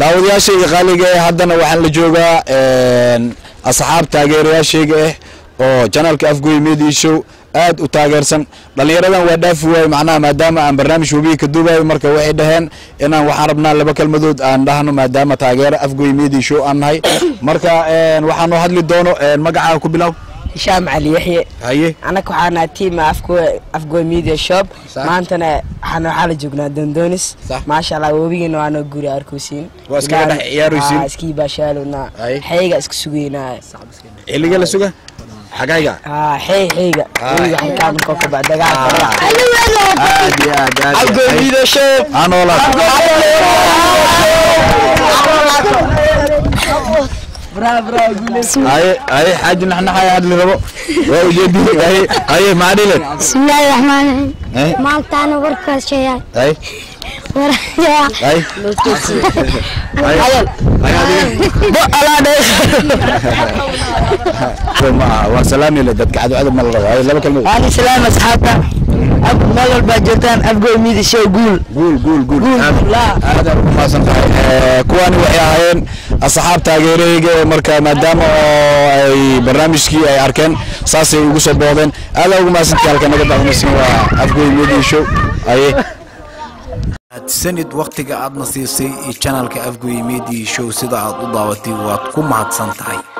daawadayaashayga qaaliga eh haddana waxaan la joogaa asxaab taageerayaashayga ah oo janaalka afgoy media show aad u taageersan dhalinyaradan waa dhaafi waayo macnaha maadaama aan barnaamij webiga ka duubayo marka waxay dhaheen inaan waxaan rabnaa laba kelmadood aan dhahno maadaama taageero afgoy media show aan nahay marka waxaanoo hadli doono magacaaga ku bilow hishaam cali yaxye haye annaga waxaa nahay tiim afgoy media shop Sax. maantana waxaan waxaa la joognaa dondoonis Sax. maasha allah webigeena waa noo guri arkosiin Waa iskaga dhex ciyaaraysiin? iskii baashaalowna Ay. xeyga iska sugeynaa xilliga la suga xagayga haa xey xeyga Ay. webiga xalkaan koo ka bax dagaal aad iyo aad aad afgoy media shop anoola haye haye xaaji naxnaxaya hadli rabo waa ujeedi haye haye maxaa dhile bismillaahi raxmaani raxiim Eh? maantaana warkaas sheegaa haye waraya haye ma aha waa salaamile dadka cadowcada ma la rabo haye laba kelmadood waan islaam asxaabta meel walbaa joogtaan afgoy media show guul guul guul guul Guul, aad la. aad aad ugu mahadsan tahay Eh, kuwani waxay ahaayeen asxaab taageerayga ee marka maadaama oo ay barnaamijkii ay arkeen saasay ugu soo boodeen aad aad ugu mahadsantahay halka naga daawanaysin waa afgoy media show aye sanid wakhtiga aadna siisay iyo janalka afgoy media show sida aad u daawatay waad ku mahadsan tahay